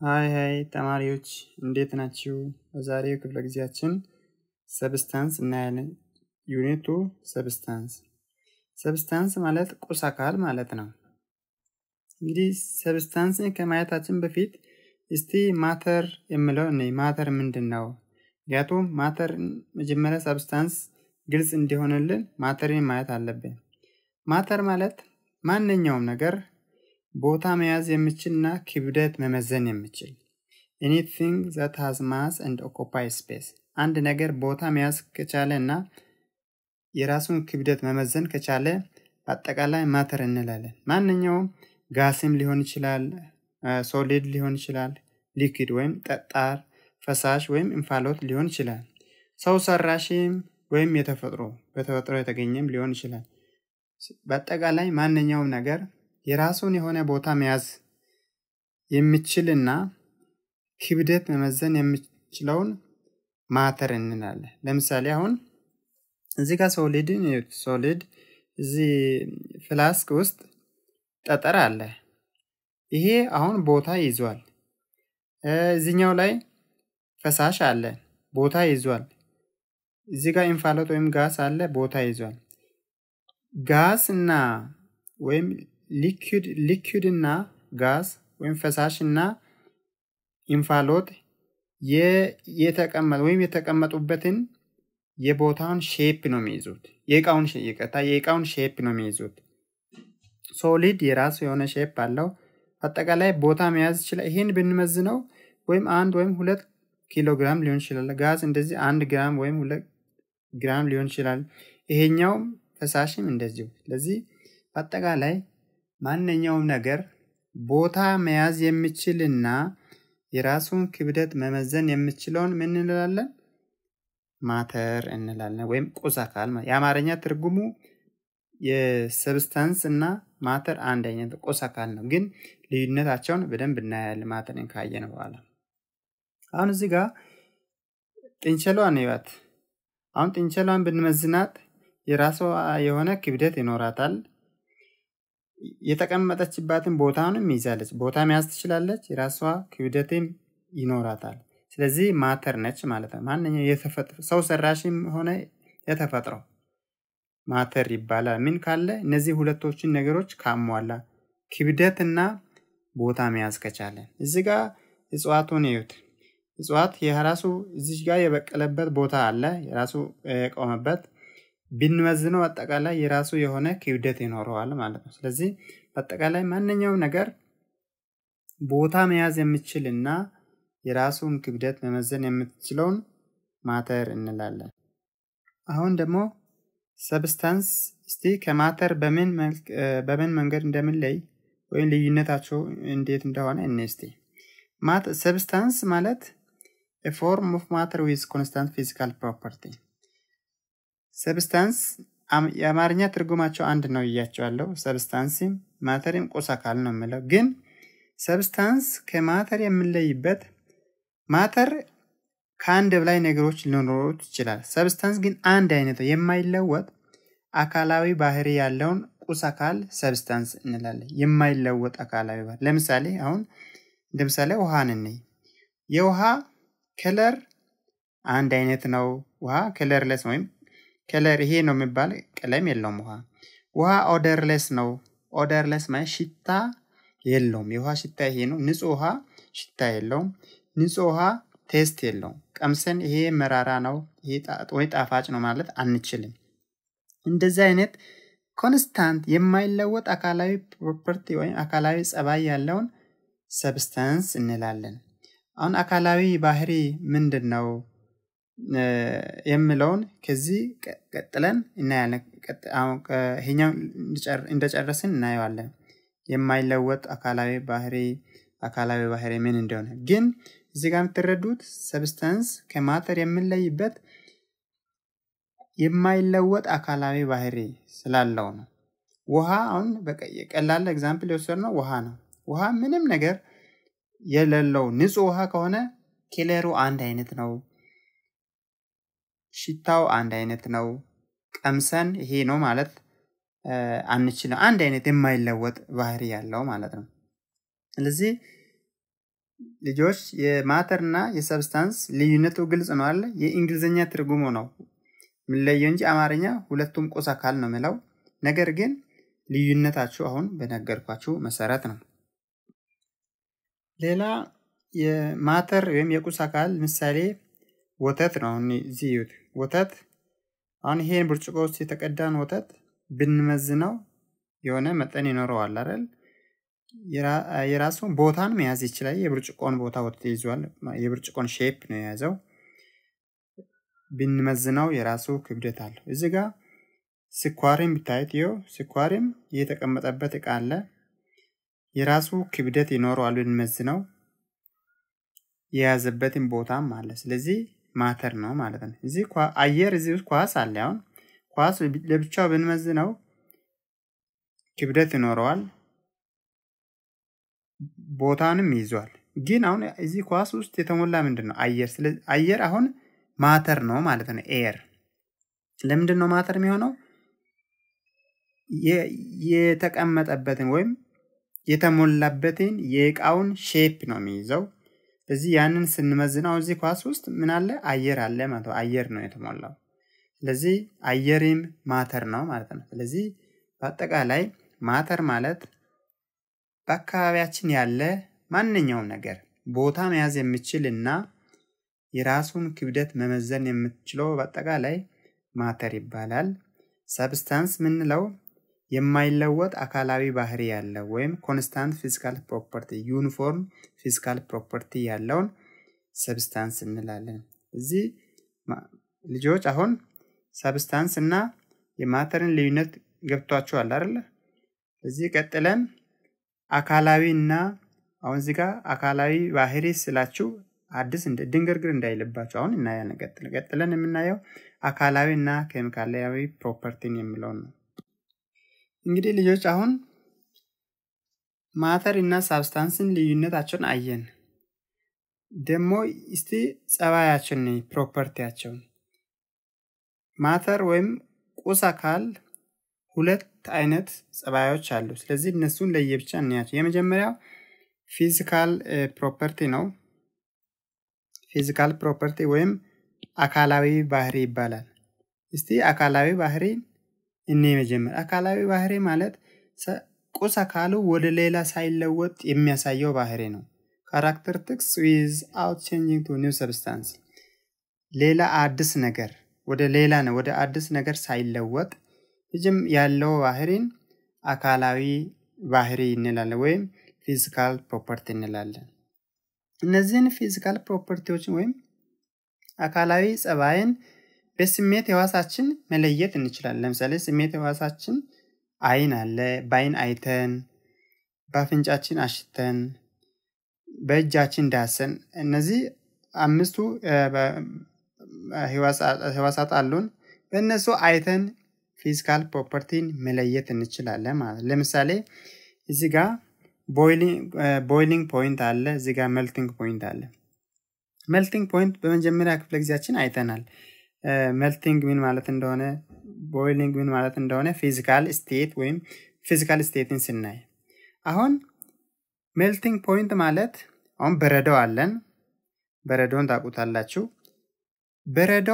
ሀይ ሀይ ተማሪዎች እንዴት ናችሁ? በዛሬው ክፍለ ጊዜያችን ሰብስታንስ እናያለን። ዩኒቱ ሰብስታንስ ሰብስታንስ ማለት ቁስ አካል ማለት ነው። እንግዲህ ሰብስታንስን ከማየታችን በፊት እስቲ ማተር የምለው እኔ ማተር ምንድን ነው? ምክንያቱም ማተር መጀመሪያ ሰብስታንስ ግልጽ እንዲሆንልን ማተርን ማየት አለብን። ማተር ማለት ማንኛውም ነገር ቦታ መያዝ የሚችልና ክብደት መመዘን የሚችል ኤኒቲንግ ዛት ሃዝ ማስ ኤንድ ኦኮፓይ ስፔስ አንድ ነገር ቦታ መያዝ ከቻለ እና የራሱን ክብደት መመዘን ከቻለ በአጠቃላይ ማተር እንላለን። ማንኛውም ጋስም ሊሆን ይችላል፣ ሶሊድ ሊሆን ይችላል፣ ሊኪድ ወይም ጠጣር፣ ፈሳሽ ወይም እንፋሎት ሊሆን ይችላል። ሰው ሰራሽም ወይም የተፈጥሮ በተፈጥሮ የተገኘም ሊሆን ይችላል። በአጠቃላይ ማንኛውም ነገር የራሱን የሆነ ቦታ መያዝ የሚችልና ክብደት መመዘን የሚችለውን ማተር እንላለን። ለምሳሌ አሁን እዚህ ጋር ሶሊድን ሶሊድ እዚህ ፍላስክ ውስጥ ጠጠር አለ። ይሄ አሁን ቦታ ይዟል። እዚኛው ላይ ፈሳሽ አለ፣ ቦታ ይዟል። እዚህ ጋር እንፋሎት ወይም ጋስ አለ፣ ቦታ ይዟል። ጋስ እና ወይም ሊኩድ ሊኩድ እና ጋስ ወይም ፈሳሽ እና እንፋሎት የተቀመጡ ወይም የተቀመጡበትን የቦታውን ሼፕ ነው የሚይዙት። የእቃውን ይቅርታ፣ የእቃውን ሼፕ ነው የሚይዙት። ሶሊድ የራሱ የሆነ ሼፕ አለው። አጠቃላይ ቦታ መያዝ ይችላል። ይሄን ብንመዝነው ወይም አንድ ወይም ሁለት ኪሎ ግራም ሊሆን ይችላል። ጋዝ እንደዚህ አንድ ግራም ወይም ሁለት ግራም ሊሆን ይችላል። ይሄኛውም ፈሳሽም እንደዚሁ። ስለዚህ በአጠቃላይ ማንኛውም ነገር ቦታ መያዝ የሚችልና የራሱን ክብደት መመዘን የሚችለውን ምን እንላለን? ማተር እንላለን፣ ወይም ቁስ አካል። የአማርኛ ትርጉሙ የሰብስታንስ እና ማተር አንድ አይነት ቁስ አካል ነው፣ ግን ልዩነታቸውን በደንብ እናያለን ማተርን ካየን በኋላ። አሁን እዚህ ጋር ጥንቸሏን ይዋት። አሁን ጥንቸሏን ብንመዝናት የራሷ የሆነ ክብደት ይኖራታል። የተቀመጠችባትን ቦታውንም ይዛለች። ቦታ መያዝ ትችላለች። የራሷ ክብደትም ይኖራታል። ስለዚህ ማተር ነች ማለት ነው። ማንኛው የተፈጥሮ ሰው ሰራሽም ሆነ የተፈጥሮ ማተር ይባላል። ምን ካለ እነዚህ ሁለቶችን ነገሮች ካሟላ ክብደትና ቦታ መያዝ ከቻለ። እዚ ጋ እጽዋቱን እዩት። እጽዋት የራሱ እዚች ጋር የበቀለበት ቦታ አለ፣ የራሱ የቆመበት ብንመዝነው አጠቃላይ የራሱ የሆነ ክብደት ይኖረዋል ማለት ነው። ስለዚህ በአጠቃላይ ማንኛውም ነገር ቦታ መያዝ የሚችል እና የራሱን ክብደት መመዘን የምትችለውን ማተር እንላለን። አሁን ደግሞ ሰብስታንስ እስቲ ከማተር በምን መንገድ እንደምንለይ ወይም ልዩነታቸው እንዴት እንደሆነ እኔ እስቲ ሰብስታንስ ማለት ፎርም ኦፍ ማተር ዊዝ ኮንስታንት ፊዚካል ፕሮፐርቲ ሰብስታንስ የአማርኛ ትርጉማቸው አንድ ነው እያቸዋለሁ። ሰብስታንስም ማተርም ቁስ አካል ነው የምለው። ግን ሰብስታንስ ከማተር የምንለይበት ማተር ከአንድ በላይ ነገሮች ሊኖሩት ይችላል። ሰብስታንስ ግን አንድ አይነት የማይለወጥ አካላዊ ባህሪ ያለውን ቁስ አካል ሰብስታንስ እንላለን። የማይለወጥ አካላዊ ባህሪ ለምሳሌ አሁን እንደ ምሳሌ ውሃን እንይ። የውሃ ከለር አንድ አይነት ነው። ውሃ ከለርለስ ወይም ከለር ይሄ ነው የሚባል ቀለም የለውም። ውሃ ውሃ ኦደርለስ ነው። ኦደርለስ ማለት ሽታ የለውም። የውሃ ሽታ ይሄ ነው። ንጹህ ውሃ ሽታ የለውም። ንጹህ ውሃ ቴስት የለውም። ቀምሰን ይሄ መራራ ነው ወይ ጣፋጭ ነው ማለት አንችልም። እንደዚህ አይነት ኮንስታንት የማይለወጥ አካላዊ ፕሮፐርቲ ወይም አካላዊ ጸባይ ያለውን ሰብስታንስ እንላለን። አሁን አካላዊ ባህሪ ምንድን ነው የምለውን ከዚህ ቀጥለን እናያለን። ይሄኛው እንደጨረስን እናየዋለን። የማይለወጥ አካላዊ ባህሪ አካላዊ ባህሪ ምን እንደሆነ ግን እዚህ ጋር የምትረዱት ሰብስታንስ ከማተር የምንለይበት የማይለወጥ አካላዊ ባህሪ ስላለው ነው። ውሃ አሁን ቀላል ኤግዛምፕል የወሰድነው ውሃ ነው። ውሃ ምንም ነገር የሌለው ንጹህ ውሃ ከሆነ ኬለሩ አንድ አይነት ነው። ሽታው አንድ አይነት ነው። ቀምሰን ይሄ ነው ማለት አንችልም። አንድ አይነት የማይለወጥ ባህሪ ያለው ማለት ነው። ስለዚህ ልጆች የማተር እና የሰብስታንስ ልዩነቱ ግልጽ ነው አለ። የእንግሊዝኛ ትርጉሙ ነው የሚለየው እንጂ አማርኛ ሁለቱም ቁስ አካል ነው የሚለው። ነገር ግን ልዩነታችሁ አሁን በነገርኳችሁ መሰረት ነው። ሌላ የማተር ወይም የቁስ አካል ምሳሌ ወተት ነው። አሁን እዚህ እዩት። ወተት አሁን ይሄን ብርጭቆ ውስጥ የተቀዳን ወተት ብንመዝነው የሆነ መጠን ይኖረዋል አይደል? የራሱን ቦታን መያዝ ይችላል። የብርጭቆን ቦታ ወተት ይዟል። የብርጭቆን ሼፕ ነው የያዘው። ብንመዝነው የራሱ ክብደት አለው። እዚህ ጋር ስኳሪም ብታዩት ይኸው ስኳሪም የተቀመጠበት እቃ አለ። የራሱ ክብደት ይኖረዋል ብንመዝነው የያዘበትን ቦታም አለ። ስለዚህ ማተር ነው ማለት ነው። እዚህ አየር እዚህ ውስጥ ኳስ አለ። አሁን ኳስ ለብቻው ብንመዝነው ክብደት ይኖረዋል፣ ቦታንም ይዟል። ግን አሁን እዚህ ኳስ ውስጥ የተሞላ ምንድን ነው? አየር። ስለዚህ አየር አሁን ማተር ነው ማለት ነው። ኤር ለምንድን ነው ማተር የሚሆነው? የተቀመጠበትን ወይም የተሞላበትን የእቃውን ሼፕ ነው የሚይዘው። ስለዚህ ያንን ስንመዝነው እዚህ ኳስ ውስጥ ምን አለ? አየር አለ ማለት ነው። አየር ነው የተሞላው። ስለዚህ አየርም ማተር ነው ማለት ነው። ስለዚህ በአጠቃላይ ማተር ማለት በአካባቢያችን ያለ ማንኛውም ነገር ቦታ መያዝ የሚችል እና የራሱን ክብደት መመዘን የምትችለው በአጠቃላይ ማተር ይባላል። ሰብስታንስ ምንለው የማይለወጥ አካላዊ ባህሪ ያለው ወይም ኮንስታንት ፊዚካል ፕሮፐርቲ ዩኒፎርም ፊዚካል ፕሮፐርቲ ያለውን ሰብስታንስ እንላለን። እዚህ ልጆች አሁን ሰብስታንስ እና የማተርን ልዩነት ገብቷቸዋል አይደለ? እዚህ ቀጥለን አካላዊ እና አሁን እዚህ ጋር አካላዊ ባህሪ ስላችሁ አዲስ ድንግርግር እንዳይልባቸው አሁን እናያለን። ቀጥለን የምናየው አካላዊ እና ኬሚካላዊ ፕሮፐርቲን የሚለውን ነው። እንግዲህ ልጆች አሁን ማተር እና ሳብስታንስን ልዩነታቸውን አየን። ደግሞ እስቲ ጸባያችን ፕሮፐርቲያቸውን ማተር ወይም ቁስ አካል ሁለት አይነት ጸባዮች አሉ። ስለዚህ እነሱን ለየብቻ እናያቸው። የመጀመሪያው ፊዚካል ፕሮፐርቲ ነው። ፊዚካል ፕሮፐርቲ ወይም አካላዊ ባህሪ ይባላል። እስቲ አካላዊ ባህሪ እኔ መጀመር አካላዊ ባህሪ ማለት ቁስ አካሉ ወደ ሌላ ሳይለወጥ የሚያሳየው ባህሪ ነው። ካራክተሪስቲክስ ዊዝ አውት ቼንጂንግ ቱ ኒው ሰብስታንስ ሌላ አዲስ ነገር ወደ ሌላ ነው ወደ አዲስ ነገር ሳይለወጥ ልጅም ያለው ባህሪን አካላዊ ባህሪ እንላለን ወይም ፊዚካል ፕሮፐርቲ እንላለን። እነዚህን ፊዚካል ፕሮፐርቲዎችን ወይም አካላዊ ጸባይን በስሜት ህዋሳችን መለየት እንችላለን። ለምሳሌ ስሜት ህዋሳችን አይን አለ። በአይን አይተን፣ በአፍንጫችን አሽተን፣ በእጃችን ዳሰን፣ እነዚህ አምስቱ ህዋሳት አሉን። በእነሱ አይተን ፊዚካል ፕሮፐርቲን መለየት እንችላለን ማለት ነው። ለምሳሌ እዚህ ጋር ቦይሊንግ ፖይንት አለ፣ እዚህ ጋር መልቲንግ ፖይንት አለ። መልቲንግ ፖይንት በመጀመሪያ ክፍለ ጊዜያችን አይተናል። መልቲንግ ምን ማለት እንደሆነ ቦይሊንግ ምን ማለት እንደሆነ ፊዚካል ስቴት ወይም ፊዚካል ስቴትን ስናይ አሁን ሜልቲንግ ፖይንት ማለት አሁን በረዶ አለን። በረዶን ታውቁታላችሁ። በረዶ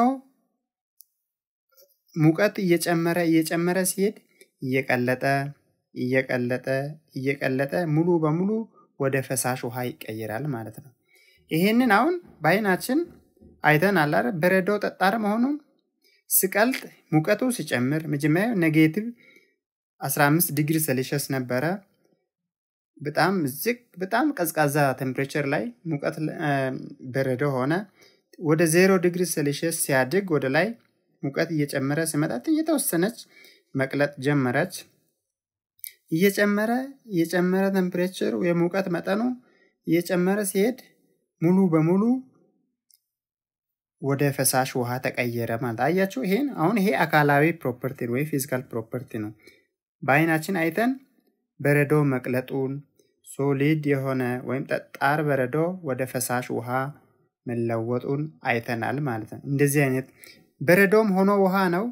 ሙቀት እየጨመረ እየጨመረ ሲሄድ እየቀለጠ እየቀለጠ እየቀለጠ ሙሉ በሙሉ ወደ ፈሳሽ ውሃ ይቀየራል ማለት ነው። ይሄንን አሁን በአይናችን አይተን አላረ በረዶ ጠጣር መሆኑን ስቀልጥ ሙቀቱ ሲጨምር መጀመሪያ ኔጌቲቭ 15 ዲግሪ ሴልሺየስ ነበረ። በጣም ዝቅ በጣም ቀዝቃዛ ቴምፕሬቸር ላይ ሙቀት በረዶ ሆነ። ወደ ዜሮ ዲግሪ ሴልሺየስ ሲያድግ ወደ ላይ ሙቀት እየጨመረ ሲመጣት እየተወሰነች መቅለጥ ጀመረች። እየጨመረ እየጨመረ ቴምፕሬቸሩ የሙቀት መጠኑ እየጨመረ ሲሄድ ሙሉ በሙሉ ወደ ፈሳሽ ውሃ ተቀየረ ማለት አያችሁ። ይሄን አሁን ይሄ አካላዊ ፕሮፐርቲ ወይ ፊዚካል ፕሮፐርቲ ነው። በአይናችን አይተን በረዶ መቅለጡን ሶሊድ የሆነ ወይም ጠጣር በረዶ ወደ ፈሳሽ ውሃ መለወጡን አይተናል ማለት ነው። እንደዚህ አይነት በረዶም ሆኖ ውሃ ነው።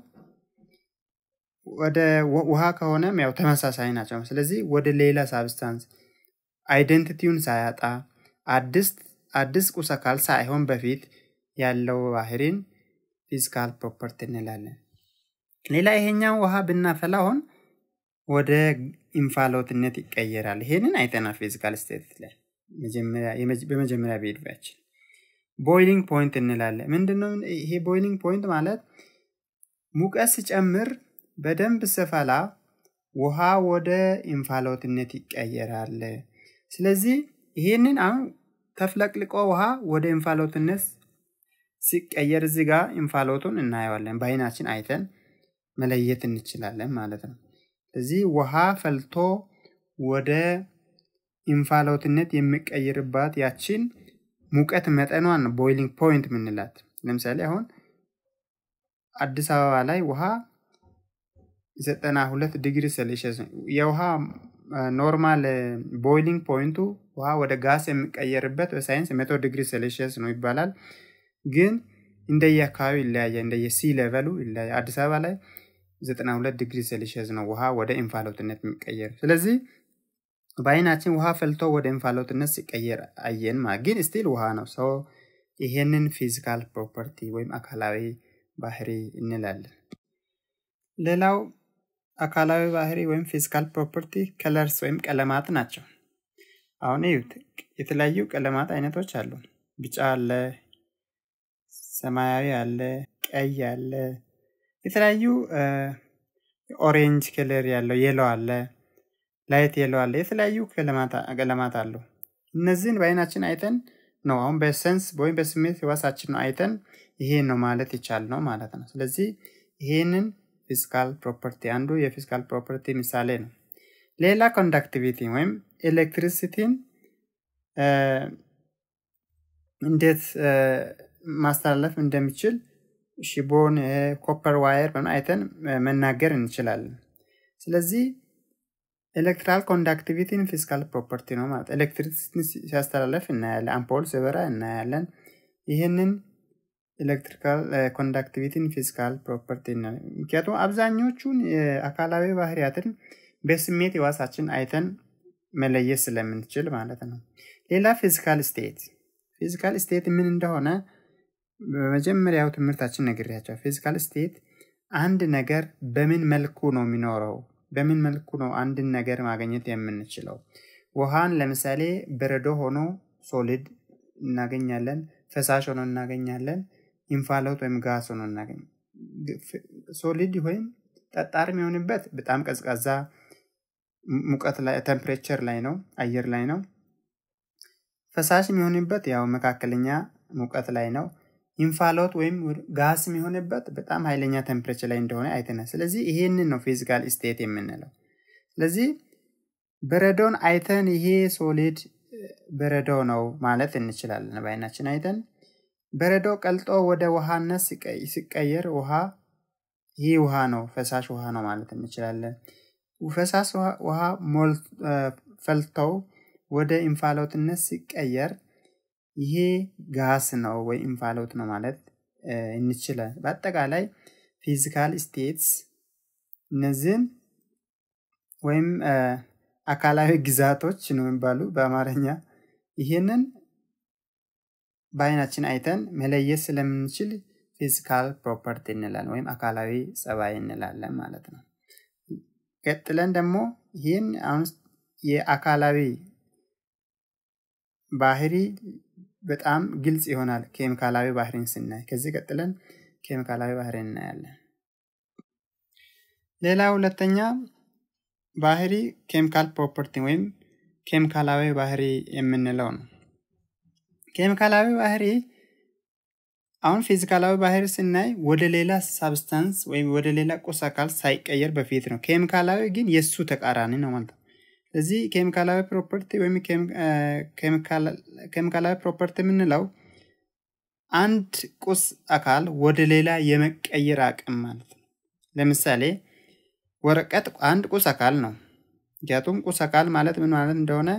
ወደ ውሃ ከሆነም ያው ተመሳሳይ ናቸው። ስለዚህ ወደ ሌላ ሳብስታንስ አይደንቲቲውን ሳያጣ አዲስ ቁስ አካል ሳይሆን በፊት ያለው ባህሪን ፊዚካል ፕሮፐርቲ እንላለን። ሌላ ይሄኛው ውሃ ብናፈላ አሁን ወደ እንፋሎትነት ይቀየራል። ይሄንን አይተናል ፊዚካል ስቴት ላይ በመጀመሪያ ቪዲዮችን። ቦይሊንግ ፖይንት እንላለን። ምንድነው ይሄ ቦይሊንግ ፖይንት ማለት? ሙቀት ሲጨምር በደንብ ስፈላ ውሃ ወደ እንፋሎትነት ይቀየራል። ስለዚህ ይሄንን አሁን ተፍለቅልቆ ውሃ ወደ እንፋሎትነት ሲቀየር እዚህ ጋር እንፋሎቱን እናየዋለን። በአይናችን አይተን መለየት እንችላለን ማለት ነው። ስለዚህ ውሃ ፈልቶ ወደ እንፋሎትነት የሚቀይርባት ያችን ሙቀት መጠኗን ቦይሊንግ ፖይንት ምንላት። ለምሳሌ አሁን አዲስ አበባ ላይ ውሃ ዘጠና ሁለት ዲግሪ ሴልሺየስ የውሃ ኖርማል ቦይሊንግ ፖይንቱ ውሃ ወደ ጋስ የሚቀየርበት በሳይንስ መቶ ዲግሪ ሴልሺየስ ነው ይባላል። ግን እንደየ አካባቢ ይለያያል። እንደየ ሲ ሌቨሉ ይለያያል። አዲስ አበባ ላይ 92 ዲግሪ ሴልሺየስ ነው ውሃ ወደ እንፋሎትነት የሚቀየር። ስለዚህ በአይናችን ውሃ ፈልቶ ወደ እንፋሎትነት ሲቀየር አየን ማለት ግን ስቲል ውሃ ነው። ሰው ይሄንን ፊዚካል ፕሮፐርቲ ወይም አካላዊ ባህሪ እንላለን። ሌላው አካላዊ ባህሪ ወይም ፊዚካል ፕሮፐርቲ ከለርስ ወይም ቀለማት ናቸው። አሁን እዩት፣ የተለያዩ ቀለማት አይነቶች አሉ። ቢጫ አለ፣ ሰማያዊ አለ፣ ቀይ አለ፣ የተለያዩ ኦሬንጅ ከለር ያለው የሎ አለ፣ ላይት የሎ አለ፣ የተለያዩ ቀለማት አሉ። እነዚህን በአይናችን አይተን ነው አሁን በሰንስ ወይም በስሜት ህዋሳችን ነው አይተን ይሄ ነው ማለት ይቻል ነው ማለት ነው። ስለዚህ ይሄንን ፊዚካል ፕሮፐርቲ አንዱ የፊዚካል ፕሮፐርቲ ምሳሌ ነው። ሌላ ኮንዳክቲቪቲ ወይም ኤሌክትሪሲቲን እንዴት ማስተላለፍ እንደሚችል ሽቦን፣ ኮፐር ዋየር አይተን መናገር እንችላለን። ስለዚህ ኤሌክትራል ኮንዳክቲቪቲን ፊዚካል ፕሮፐርቲ ነው ማለት ኤሌክትሪሲቲን ሲያስተላለፍ እናያለን። አምፖል ሲበራ እናያለን። ይህንን ኤሌክትሪካል ኮንዳክቲቪቲን ፊዚካል ፕሮፐርቲ ምክንያቱም አብዛኞቹን አካላዊ ባህሪያትን በስሜት ህዋሳችን አይተን መለየት ስለምንችል ማለት ነው። ሌላ ፊዚካል ስቴት ፊዚካል ስቴት ምን እንደሆነ በመጀመሪያው ትምህርታችን ነግሬያቸው። ፊዚካል ስቴት አንድ ነገር በምን መልኩ ነው የሚኖረው፣ በምን መልኩ ነው አንድን ነገር ማግኘት የምንችለው። ውሃን ለምሳሌ በረዶ ሆኖ ሶሊድ እናገኛለን፣ ፈሳሽ ሆኖ እናገኛለን፣ ኢንፋሎት ወይም ጋስ ሆኖ እናገኝ ሶሊድ ወይም ጠጣር የሚሆንበት በጣም ቀዝቃዛ ሙቀት ላይ ቴምፕሬቸር ላይ ነው፣ አየር ላይ ነው። ፈሳሽ የሚሆንበት ያው መካከለኛ ሙቀት ላይ ነው። ኢንፋሎት ወይም ጋስ የሚሆንበት በጣም ኃይለኛ ቴምፕሬቸር ላይ እንደሆነ አይተናል። ስለዚህ ይሄንን ነው ፊዚካል ስቴት የምንለው። ስለዚህ በረዶን አይተን ይሄ ሶሊድ በረዶ ነው ማለት እንችላለን በአይናችን አይተን። በረዶ ቀልጦ ወደ ውሃነት ሲቀየር ውሃ ይህ ውሃ ነው፣ ፈሳሽ ውሃ ነው ማለት እንችላለን። ፈሳሽ ውሃ ፈልተው ወደ እንፋሎትነት ሲቀየር ይሄ ጋስ ነው ወይ እንፋሎት ነው ማለት እንችላል። በአጠቃላይ ፊዚካል ስቴትስ እነዚህን ወይም አካላዊ ግዛቶች ነው የሚባሉ በአማርኛ ይህንን በአይናችን አይተን መለየት ስለምንችል ፊዚካል ፕሮፐርቲ እንላለን ወይም አካላዊ ጸባይ እንላለን ማለት ነው። ቀጥለን ደግሞ ይህን አሁን የአካላዊ ባህሪ በጣም ግልጽ ይሆናል ኬሚካላዊ ባህሪን ስናይ። ከዚህ ቀጥለን ኬሚካላዊ ባህሪ እናያለን። ሌላ ሁለተኛ ባህሪ ኬሚካል ፕሮፐርቲ ወይም ኬሚካላዊ ባህሪ የምንለው ነው። ኬሚካላዊ ባህሪ አሁን ፊዚካላዊ ባህሪ ስናይ ወደ ሌላ ሳብስታንስ ወይም ወደ ሌላ ቁስ አካል ሳይቀየር በፊት ነው። ኬሚካላዊ ግን የእሱ ተቃራኒ ነው ማለት ነው። ስለዚህ ኬሚካላዊ ፕሮፐርቲ ወይም ኬሚካላዊ ፕሮፐርቲ የምንለው አንድ ቁስ አካል ወደ ሌላ የመቀየር አቅም ማለት ነው። ለምሳሌ ወረቀት አንድ ቁስ አካል ነው። ምክንያቱም ቁስ አካል ማለት ምን ማለት እንደሆነ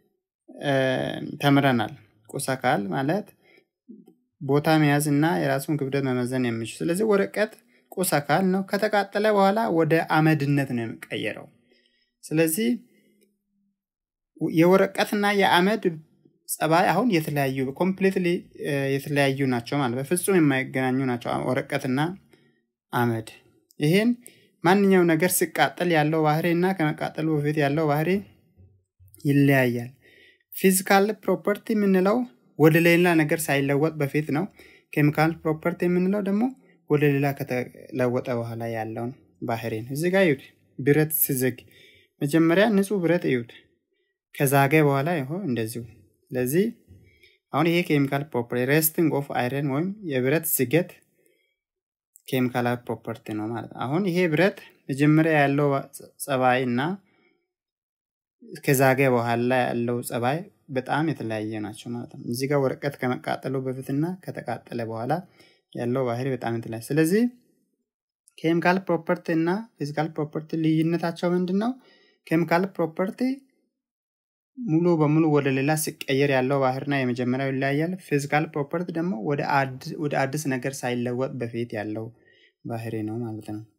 ተምረናል። ቁስ አካል ማለት ቦታ መያዝ እና የራሱን ክብደት መመዘን የሚችል ስለዚህ ወረቀት ቁስ አካል ነው። ከተቃጠለ በኋላ ወደ አመድነት ነው የሚቀየረው። ስለዚህ የወረቀትና የአመድ ጸባይ አሁን የተለያዩ ኮምፕሊትሊ የተለያዩ ናቸው ማለት በፍጹም የማይገናኙ ናቸው ወረቀትና አመድ ይሄን ማንኛው ነገር ሲቃጠል ያለው ባህሪ እና ከመቃጠሉ በፊት ያለው ባህሪ ይለያያል ፊዚካል ፕሮፐርቲ የምንለው ወደ ሌላ ነገር ሳይለወጥ በፊት ነው ኬሚካል ፕሮፐርቲ የምንለው ደግሞ ወደ ሌላ ከተለወጠ በኋላ ያለውን ባህሪ ነው እዚህ ጋር ይሁት ብረት ሲዝግ መጀመሪያ ንጹህ ብረት እዩት ከዛገ በኋላ ይሆ እንደዚሁ ስለዚህ አሁን ይሄ ኬሚካል ፕሮፐርቲ ሬስቲንግ ኦፍ አይረን ወይም የብረት ዝገት ኬሚካላዊ ፕሮፐርቲ ነው ማለት አሁን ይሄ ብረት መጀመሪያ ያለው ጸባይ እና ከዛገ በኋላ ያለው ጸባይ በጣም የተለያየ ናቸው ማለት ነው እዚህ ጋር ወረቀት ከመቃጠሉ በፊትና ከተቃጠለ በኋላ ያለው ባህሪ በጣም የተለያየ ስለዚህ ኬሚካል ፕሮፐርቲ እና ፊዚካል ፕሮፐርቲ ልዩነታቸው ምንድን ነው ኬሚካል ፕሮፐርቲ ሙሉ በሙሉ ወደ ሌላ ሲቀየር ያለው ባህርና የመጀመሪያው ይለያያል ፊዚካል ፕሮፐርቲ ደግሞ ወደ አዲስ ነገር ሳይለወጥ በፊት ያለው ባህሪ ነው ማለት ነው